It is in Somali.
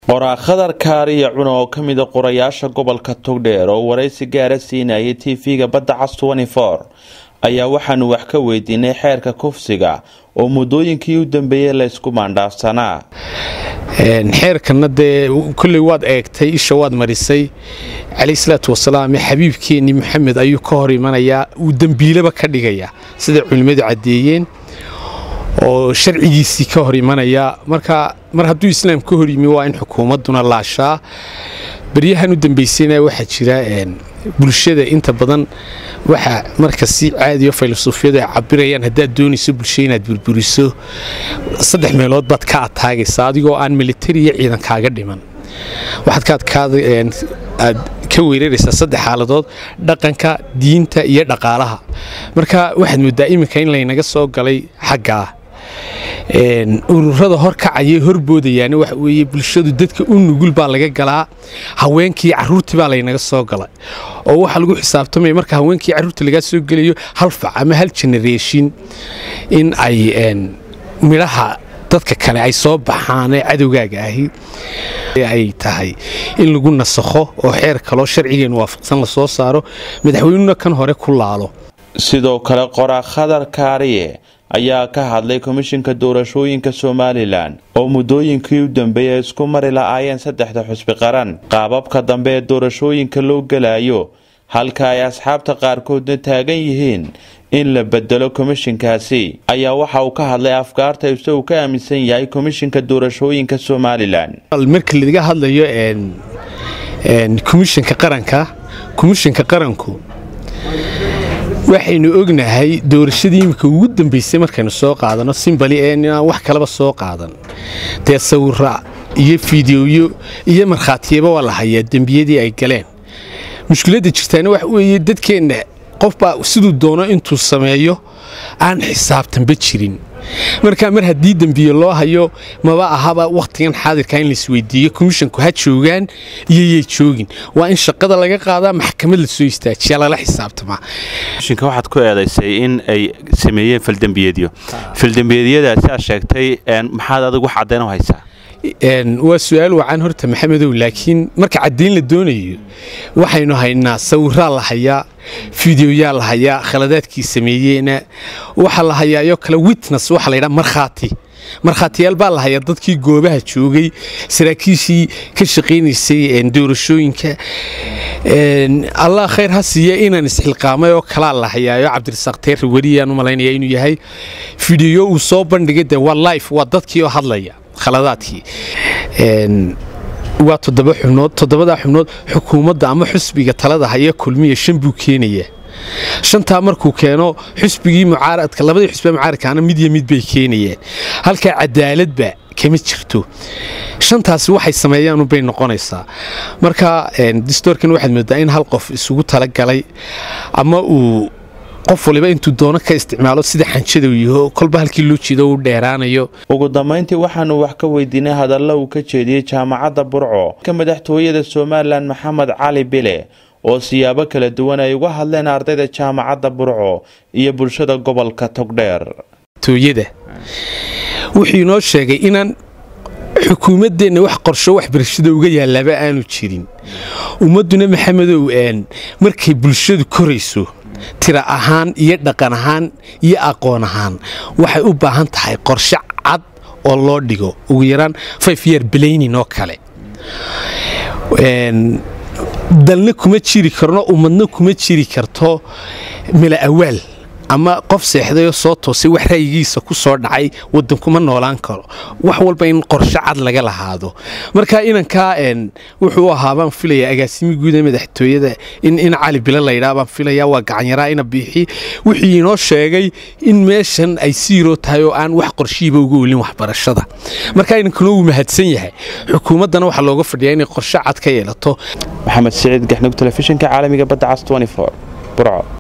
qoraa khadar kaariya cuna oo ka mida qorayaasha gobolka togdheer oo waraysi gaara siinayay tv-ga badda cas ayaa waxaanu wax ka weydiinay xeerka kufsiga oo muddooyinkii u dambeeyey laysku maandhaafsanaa xeerkanna dee kolley waad eegtay isha waad marisay calayhi salaatu wasalaam xabiibkeenni maxamed ayuu ka hor imanayaa uu dembiilaba ka dhigayaa siday culimmadu caddeeyeen oo sharcigiisii ka hor imanaya marka mar hadduu islaam ka hor yimi waa in xukuumadduna laashaa baryahan u dambaysayna waxaa jira bulshada inta badan waxa marka si caadiyo filosoofiyadu ay cabirayaan haddaad doonayso bulsha inaad burburiso saddex meelood baad ka ataagaysa adigoo aan militari iyo ciidan kaaga dhiman waxaad aad ka weeraraysaa saddex xaaladood dhaqanka diinta iyo dhaqaalaha marka waxaad moodaa iminka in laynaga soo galay xaggaa ururada horkacaya horboodayaana waxa weeye bulshadu dadka u nugul baa laga galaa haweenkii caruurtii baa laynaga soo galay oo waxaa lagu xisaabtamaya marka haweenkii carruurta lagaa soo gelayo hal fac ama hal generation in ay midhaha dadka kale ay soo baxaan ee cadowgaaga ahi ay tahay in lagu nasakho oo xeer kaloo sharcigeenu waafaqsan la soo saaro madaxweynuna kan hore ku laalo sidoo kale qoraa khadar kaariye ayaa ka hadlay komishinka doorashooyinka somalilan oo muddooyinkii u dambeeyay isku mari la-aayeen saddexda xusbi qaran qaababka dambe ee doorashooyinka loo gelayo halka ay asxaabta qaarkoodna taagan yihiin in la bedelo komishinkaasi ayaa waxa uu ka hadlay afkaarta isagu ka aaminsan yahay komishinka doorashooyinka somalilan marka laga hadlayo komishinka qaranka komishinka qaranku waxaynu ognahay doorashadii iminka ugu dambaysay markaynu soo qaadano simbali ee inaan wax kalaba soo qaadan dee sawira iyo fideoyo iyo markhaatiyaba waa la hayaa dembiyadii ay galeen mushkiladda jirtaana waxa weeye dadkeenna qofbaa siduu doono intuu sameeyo aan xisaabtanba jirin marka mar haddii dembiye loo hayo maba ahaba wakhtigan xaadirka in laisweydiiyo komishinku ha joogaan iyoyay joogin waa in shaqada laga qaadaa maxkamad la soo istaajiyaa lala xisaabtamaa komishinka waxaad ku eedaysay in ay sameeyeen faldembiyeedyo faldembiyeedyadaasi aad sheegtay maxaad adigu wax caddayn u haysaa waa su-aal wacan horta maxamedow laakiin marka caddayn la doonayo waxaynu haynaa sawiraa la hayaa fideoyaa la hayaa khaladaadkii sameeyeena waxaa la hayaayoo kale witness waxaa la ydhaa markhaati markhaatiyaal baa la hayaa dadkii goobaha joogay saraakiishii ka shaqaynaysay doorashooyinka allah khayr ha siiya inaan isxilqaamay oo kalaa la hayaayo cabdirasaaq teerri weliyaan u malaynaya inuu yahay fideyo uu soo bandhigay de waa life waa dadkii oo hadlaya khaladaadkii waa toddoba xubnood toddobadaa xubnood xukuumadda ama xusbiga talada haya kulmiya shan buu keenayaa shantaa markuu keeno xusbigii mucaaradka labadii xusbiga mucaaradkaana mid iyo mid bay keenayaan halkaa cadaaladba kama jirto shantaasi waxay sameeyaanubay noqonaysaa marka distoorkan waxaad moodaa in hal qof isugu talagalay ama uu qof waliba intuu doono ka isticmaalo sida xanjada uu yaho kolba halkii loo jeedo uu dheeraanayo ugu dambayntii waxaanu wax ka weydiinay hadalla uu ka jeediyey jaamacadda burco ka madaxtooyada somalilan maxamed cali bile oo siyaabo kala duwan ay uga hadleen ardayda jaamacadda burco iyo bulshada gobolka togdheer tooyada wuxuu inoo sheegay inaan xukuumaddeenna wax qorsho waxbarashada uga yaalaaba aanu jirin ummadduna maxamedow markay bulshadu korayso tira ahaan iyo dhaqan ahaan iyo aqoon ahaan waxay u baahan tahay qorshe cad oo loo dhigo ugu yaraan five year blaynin oo kale dalna kuma jiri karno ummadna kuma jiri karto mila awaal ama qof seexdayoo soo toosay wax ra'yigiisa ku soo dhacay waddankuma noolaan karo wax walba in qorshe cad laga lahaado marka inankaa wuxuu ahaa baan filayaa agaasimi guud ee madaxtooyada in cali bilo laydhaa baan filayaa waa gacanyaraa ina biixi wuxuu inoo sheegay in meeshan ay siiroo tahay oo aan wax qorshihiiba uga olin waxbarashada marka inankuna wuu mahadsan yahay xukuumaddana waxaa looga fadhiyaa inay qorshe cad ka yeelato maxamed siciid gaxnug telefishinka caalamiga badda cas burco